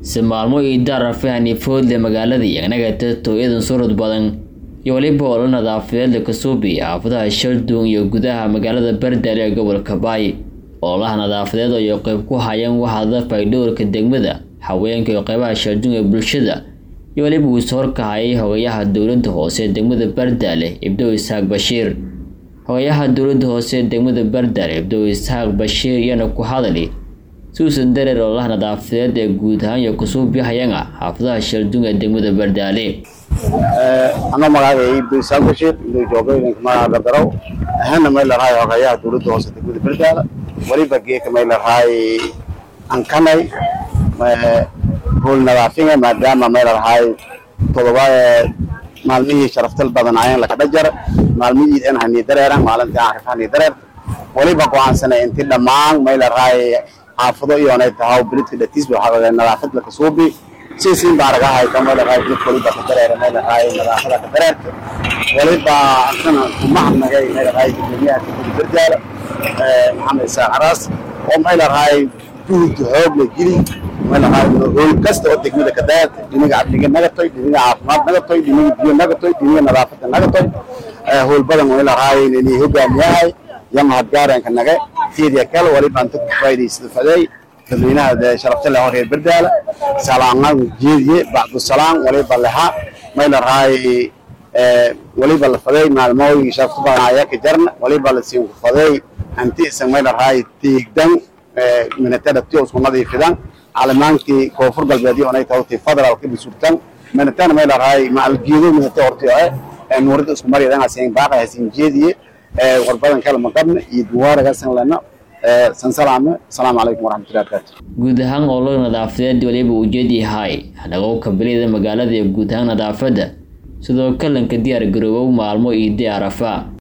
si maalmo iidaar rafahani foodle magaalada iyagnaga tooyadan surud badan iyo weliba olo nadaafadeed lakasuubi xaafadaha shalduun iyo gudaha magaalada bardale ee gobolka baay ololaha nadaafadeed ayay qayb ku hayeen waxaada faydhowrka degmada haweenka iyo qaybaha shalduun ee bulshada iyo weliba uu is horkahayay hogayaha dowladda hoose ee degmada bardaale ibdow isxaaq bashiir hogayaha dowladda hoose ee degmada bardaale ibdow isxaaq bashiir iyana ku hadali suusan dareer ololaha nadaafadeed ee guud ahaan iyo kusuubihayanga xaafadaha shalduun ee degmada bardaale anoo magacaaga ibdo isaaq bashiir ibdo jooga idinka magaca dardaraw ahana may larahay hogayaha dowladda hoose degmada bardaala weliba geeka may larahay ankanay hool nadaafinga maadaama may larahay todoba maalmihii sharaftal badan ayaan lakadha jar maalmihii an hani dareeran maalintii aan rif hani dareer weliba go-aansanay inti dhammaan may larahay xaafado iyoonay tahaw bilidka dhatiis waxaa nadaafad lakasuubi siisiin baa raga hayta may larahay bilidka weliba ka dareera may larahay nadaafada ka dareerta weliba antana kumahadnagay may larahay gudoomiyaha degmada bardaala maxamed isaaq caraas oo may larahay juhud xoog la geli may larahay hool kasta oo degmada ka dareerta dhiniga amniga nagatoy dhiniga caafimaad nagatoy dhiniga biyo nagatoy dhiniga nadaafada nagatoy hool badan may larahay inay hogaamiyahay iyo mahadgaarenka nage fiidya kale waliba anta ku faa'iidaysada faday dadweynaha sharafta leh reer bardaala salaamad jeediye bacdu salaam waliba leha may larahay waliba la faday maalmooyin sharafta badan ayaa ka jarna waliba la siin ku faday anti isan may larahay tiigdan minatada tiyo isku nadiifidan calamaankii koonfur galbeedyo onay tawti federaalka bisurtan minatana may larahay maalgeedo minata hortiyo eh nuurada isku maryadan asin baaqa hasin jeediye warbadan kale maqabna iyo duwaaragasan lena sansalame asalaamu calaykum waraxmatullahi barakaatu guud ahaan ololo nadaafadeed waliba ujeed yahay hadhaqowka belida magaalada iyo guud ahaan nadaafadda sidoo kalanka diyaar garoobow maalmo iyo diyaarafa